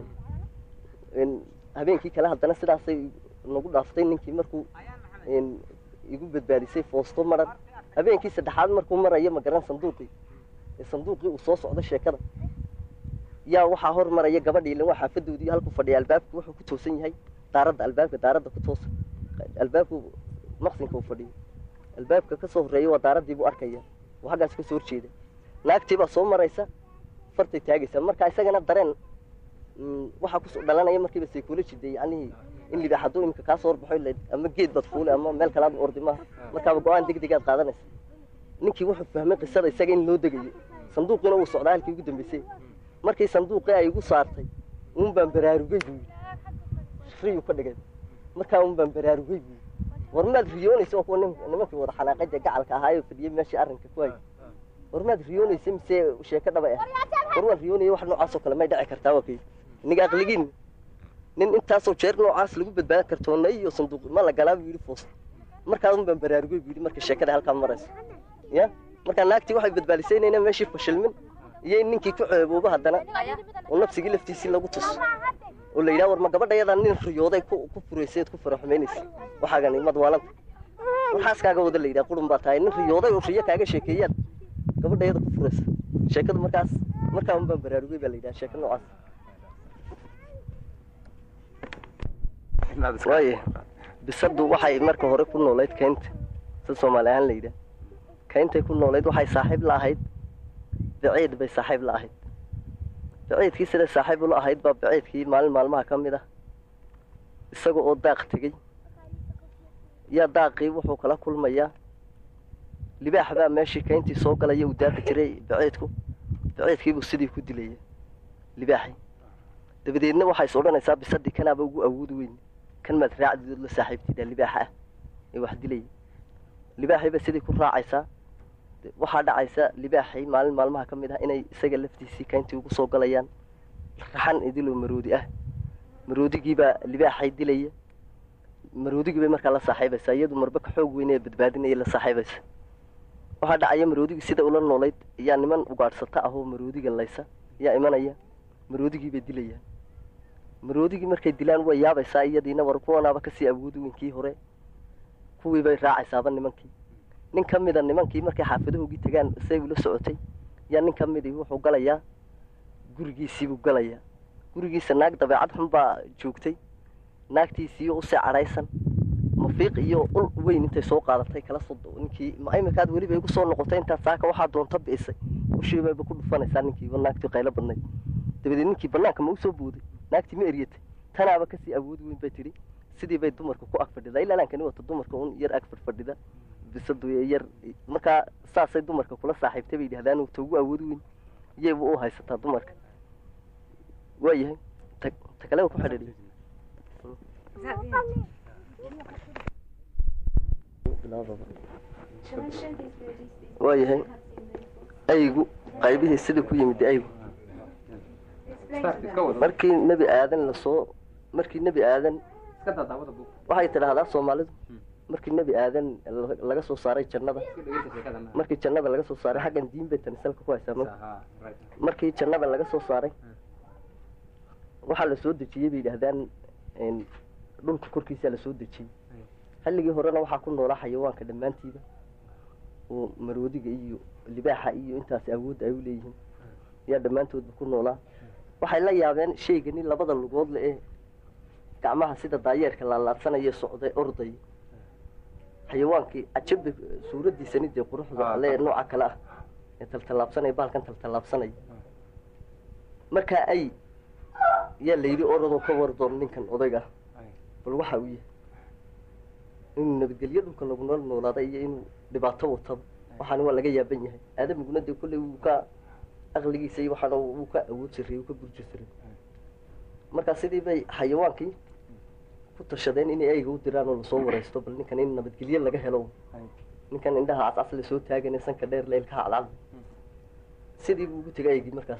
habeenkii kale haddana sidaasay nagu dhaaftay ninkii markuu igu badbaadisay foosto maran habeenkii saddexaad markuu marayo magaran sanduuqii sanduuqii uu soo socdo sheekada yaa waxaa hor maraya gabadhii ilan waa xaafadoodii halkuu fadhiya albaabka wuxuu ku toosan yahay daaradda albaabka daaradda ku toosan albaabku maqsinka uu fadhiyo albaabka kasoo horreeya waa daaraddii buu arkaya waa xaggaas kasoo horjeeda naagtii baa soo maraysa fartay taagaysa marka isagana dareen waxaa kusoo dhalanaya markiiba psychology de yacnihii in libaax hadduu imika kaa soo horbaxo ama geed baad fuule ama meel kalaad ordi maaha markaaba go-aan deg degaad qaadanaysa ninkii wuxuu fahmay qisada isaga in loo degayo sanduuqiina wuu socdaa halkii ugu dambeysay markii sanduuqii ay igu saartay uun baan baraarugay buu yidhi riyuu ka dhigay markaa uun baan baraarugay buu yidhi war maad riyoonaysa waa kuwa nimankii wada xanaaqay dee gacalka ahaayoo fadhiyay meeshii arrinka ku hayay war maad riyoonaysa mise sheeko dhaba ah war waan riyoonaya wax noocaasoo kale may dhici kartaa waa kay iniga aqligiin nin intaasoo jeer noocaas lagu badbaadan kartoona iyo sanduuq ma la galaa buu yidhi foos markaa un baan baraarugay buu yidhi marka sheekada halkaa marayso ya markaa naagtii waxay badbaadisay inayna meeshii fashilmin iyo in ninkii ku ceeboobo haddana oo nafsigii laftiisii lagu tuso oo la yidhaha war ma gabadhayadaa nin riyooday ku furaysayd ku faraxumaynaysa waxaagani madwaalanta waxaas kaaga wada la yidhaha qurun baa tahay nin riyooday oo riyo kaaga sheekeeyaad gabadhayada ku furaysa sheekadu markaas markaa un baan baraarugay baa la yidhaha sheeko noocaas waaye bisadu waxay marka hore ku noolayd kaynta si soomaali ahaan la yidhaah kayntay ku noolayd waxay saaxiib la ahayd baciid bay saaxiib la ahayd baciidkii siday saaxiib ula ahayd baa baciidkii maalin maalmaha ka mid ah isaga oo daaq tegey yaa daaqii wuxuu kala kulmayaa libaax baa meeshii kayntii soo galaya uu daaqi jiray baciidku baciidkiibuu sidii ku dilaya libaaxii dabadeedna waxay is odhanaysaa bisadii kanaaba ugu awood weyn kan maad raacdidood la saaxiibtida libaaxa ah ee wax dilaya libaaxiiba sidii ku raacaysaa waxaa dhacaysa libaaxay maalin maalmaha ka mid ah inay isaga laftiisii kayntii ugu soo galayaan raxan idiloo maroodi ah maroodigiibaa libaaxay dilaya maroodigii bay markaa la saaxiibaysaa iyadu marba ka xoog weyn ee badbaadinaya la saaxiibaysa waxaa dhacaya maroodigii sida ula noolayd ayaa niman ugaadhsata ahoo maroodiga laysa ayaa imanaya maroodigii bay dilayaan maroodigii markay dilaan way yaabaysaa iyadiina war kuwanaaba kasii awoodi weyn kii hore kuwii bay raacaysaaba nimankii nin ka mida nimankii markay xaafadahoogii tagaan say ula socotay yaa nin ka midii wuxuu galayaa gurigiisiibuu galayaa gurigiisa naag dabeecad xun baa joogtay naagtiisiiyo usii cadhaysan mafiiq iyo ul weyn intay soo qaadatay kala soo ninkii ma iminkaad weliba igu soo noqotay intaad saaka waxaa doonta bi'isay ushiibayba ku dhufanaysaa ninkiiba naagtii qaylo badnayd dabadeed ninkii banaanka ma usoo booday naagtii ma eryatay tanaaba kasii awood weyn bay tidhi sidii bay dumarka ku ag fadhidaa ilaa laankani wata dumarka un yar ag fadhfadhida bisadu yar markaa saasay dumarka kula saaxiibtay bay yidhahdaan ta ugu awood weyn iyayba u haysataa dumarka waayahay ta ta kaleba ku xidhiidhay waayahay aygu qaybihii sida ku yimid aygu markii nebi aadan lasoo markii nebi aadan waxay tidhaahdaa soomaalidu markii nebi aadan laga soo saaray jannada markii jannada laga soo saaray xaggan diin bay tani salka ku haysaa ma markii jannada laga soo saaray waxaa la soo dejiyey bay yidhaahdaan dhulka korkiisaa lasoo dejiyey xilligii horena waxaa ku noolaa xayawaanka dhammaantiiba oo maroodiga iyo libaaxa iyo intaas awoodda ay u leeyihiin ayaa dhammaantoodba ku noolaa waxay la yaabeen shaygani labada lugood le ee gacmaha sida daayeerka laalaadsanaya socday orday xayawaankii cajaba suuraddiisani dee quruxda ale ee nooca kale ah ee taltallaabsanaya baalkan taltallaabsanaya markaa ay yaa layidhi oradoo ka war doon ninkan odayga ah bal waxa uu yahay inuu nabadgelyo dhulka lagu nool noolaaday iyo inuu dhibaato wataba waxaana waa laga yaaban yahay aadamiguna dee kolley wuu ka aqligiisa iyo waxaana wuu ka awood sarreeyey wuu ka burji sarreeyey markaa sidii bay xayawaankii ku tashadeen inay ayga u diraan oo lasoo waraysto bal ninkan in nabadgelyo laga helo ninkan indhaha cascas lasoo taagane sanka dheer leelkaha cadcad sidii buu ugu tegay aygii markaas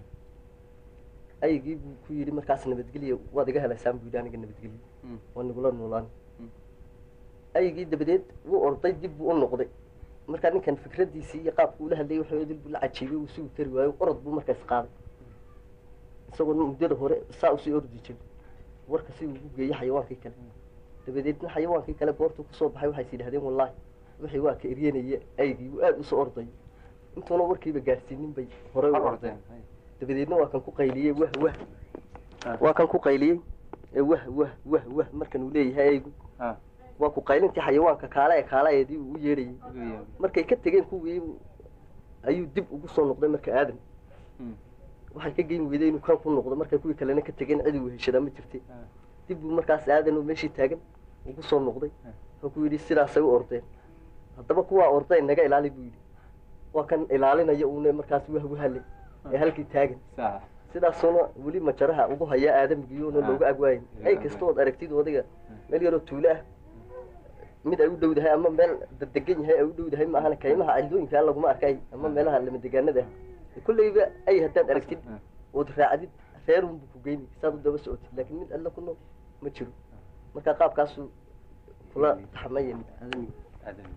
aygii buu ku yidhi markaas nabadgelyo waad iga helaysaan buu yidhi aniga nabadgelyo waa nagula noolaan aygii dabadeed wuu orday dib buu u noqday markaa ninkan fikraddiisii iyo qaabku ula hadlayay waxa dil buu la cajiibay uu sugi kari waayo orod buu markaas qaaday isagoo muddada hore saa usii ordi jiray warka si ugu geeyey xayawaankii kale dabadeedna xayawaankii kale goortuu kusoo baxay waxays yidhahdeen wallaahi wixii waa ka eryanaya aygii buu aada usoo orday intuuna warkiiba gaadhsiinin bay horey u ordeen dabadeedna waa kan ku qayliyey wah wah waa kan ku qayliyey ee wah wah wah wah markan uu leeyahay aygu waa ku qaylintii xayawaanka kaala ee kaalaeedii uu u yeedhayay markay ka tegeen kuwii ayuu dib ugu soo noqday marka aadan waxay ka geyn weyday inuu kan ku noqdo markay kuwii kalena ka tegeen cid uu heshadaa ma jirtay dib buu markaas aadan oo meeshii taagan ugu soo noqday wuxuu ku yidhi sidaasay u ordeen haddaba kuwaa ordeen naga ilaali buu yidhi waa kan ilaalinaya uuna markaas wahwahale ee halkii taagan sidaasuna weli majaraha ugu hayaa aadamigiyoona looga agwaayin ay kastood aragtid odayga meel yaroo tuulo ah mid ay u dhowdahay ama meel dadegan yahay ay u dhowdahay maahana kaymaha cildooyinkaa laguma arkay ama meelaha lama degaanada ah kolleyba ay haddaad aragtid ood raacdid reerunbu ku geyni saad u daba socotid laakiin mid alla ku nool ma jiro marka qaabkaasu kula taxamaya aadamiga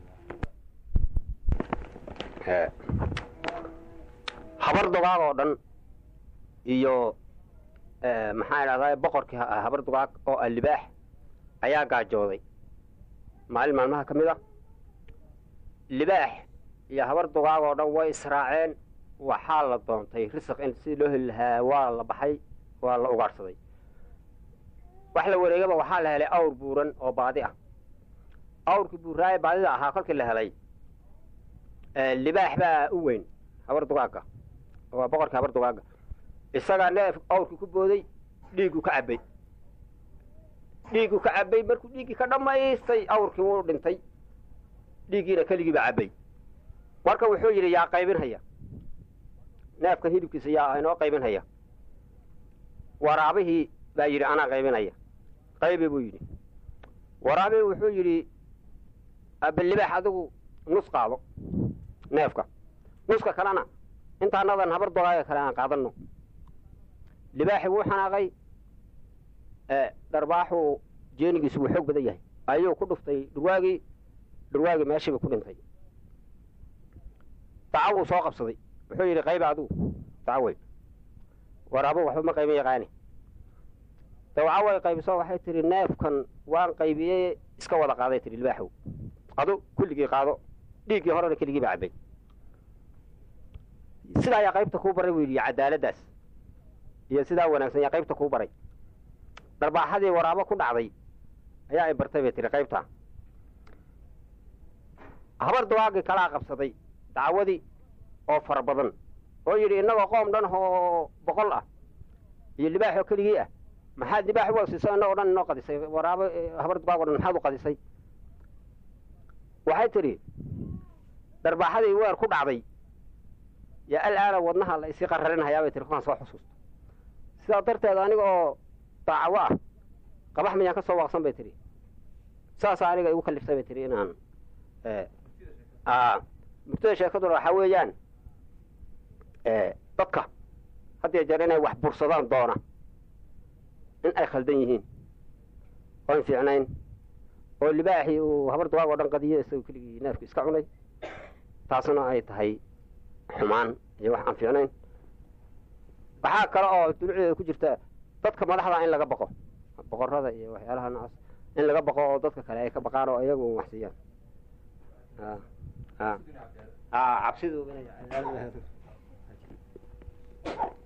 habar dugaag oo dhan iyo maxaa idhahdaa boqorkii habar dugaag oo ah libaax ayaa gaajooday maalin maalmaha ka mid a libaax iyo habar dugaag oo dhan way israaceen waxaa la doontay risiq in sidii loo heli lahaa waa la baxay waa la ugaadhsaday wax la wareegaba waxaa la helay awr buuran oo baadi ah awrkii buuraaye baadida ahaa kolkii la helay libaax baa u weyn habar dugaagga waa boqorkii habar dugaagga isagaa neef awrkii ku booday dhiigguu ka cabbay dhiigguu ka cabbay markuu dhiiggii ka dhammaystay awrkii wuu dhintay dhiiggiina keligiiba cabbay marka wuxuu yidhi yaa qaybinhaya neefkan hilibkiisa yaa inoo qaybinhaya waraabihii baa yidhi anaa qaybinaya qaybi buu yidhi waraabihii wuxuu yidhi abalibaax adigu nus qaado neefka nuska kalena intaanadan habar dogaaga kale aan qaadanno libaaxi wuu xanaaqay dharbaaxuu jeenigiisu wuu xoog badan yahay ayuu ku dhuftay dhurwaagii dhurwaagii meeshiiba ku dhintay daca wuu soo qabsaday wuxuu yidhi qayba adugu dacawey war abu waxba ma qaybin yaqaani dawcaway qaybiso waxay tihi neefkan waan qaybiyey iska wada qaaday tihi libaaxow adu kulligii qaado dhiiggii horena keligii baa cabbay sidaa ayaa qaybta kuu baray buu yidhi cadaaladdaas iyo sidaa wanaagsan yaa qaybta kuu baray dharbaaxadii waraabo ku dhacday ayaa ay bartay bay tihi qaybtaa habar dawaagii kalaa qabsaday dacwadii oo fara badan oo yidhi innagoo qoom dhan oo boqol ah iyo libaaxoo keligii ah maxaad libaax u siisa innagoo dhan inoo qadisay waraabo habar dawaag o dhan maxaad u qadisay waxay tidhi dharbaaxadii weer ku dhacday yaa alaana wadnaha la isii qararinhayaa bay tihi kukaan soo xusuusto sidaa darteed aniga oo daacawo ah qabax miyaan ka soo waaqsan bay tihi saasaa aniga igu kaliftay bay tihi inaan murtada sheekaduna waxaa weeyaan dadka haddiyo jeer inay wax bursadaan doona in ay khaldan yihiin oon fiicnayn oo libaaxii uu habar dawaag oo dhan qadiyo isagoo keligii neefku iska cunay taasna ay tahay xumaan iyo wax aan fiicnayn waxaa kale oo dulucdeeda ku jirta dadka madaxda in laga baqo boqorada iyo waxyaalaha noocaas in laga baqo oo dadka kale ay ka baqaan oo iyagu wax siiyaan cabsidu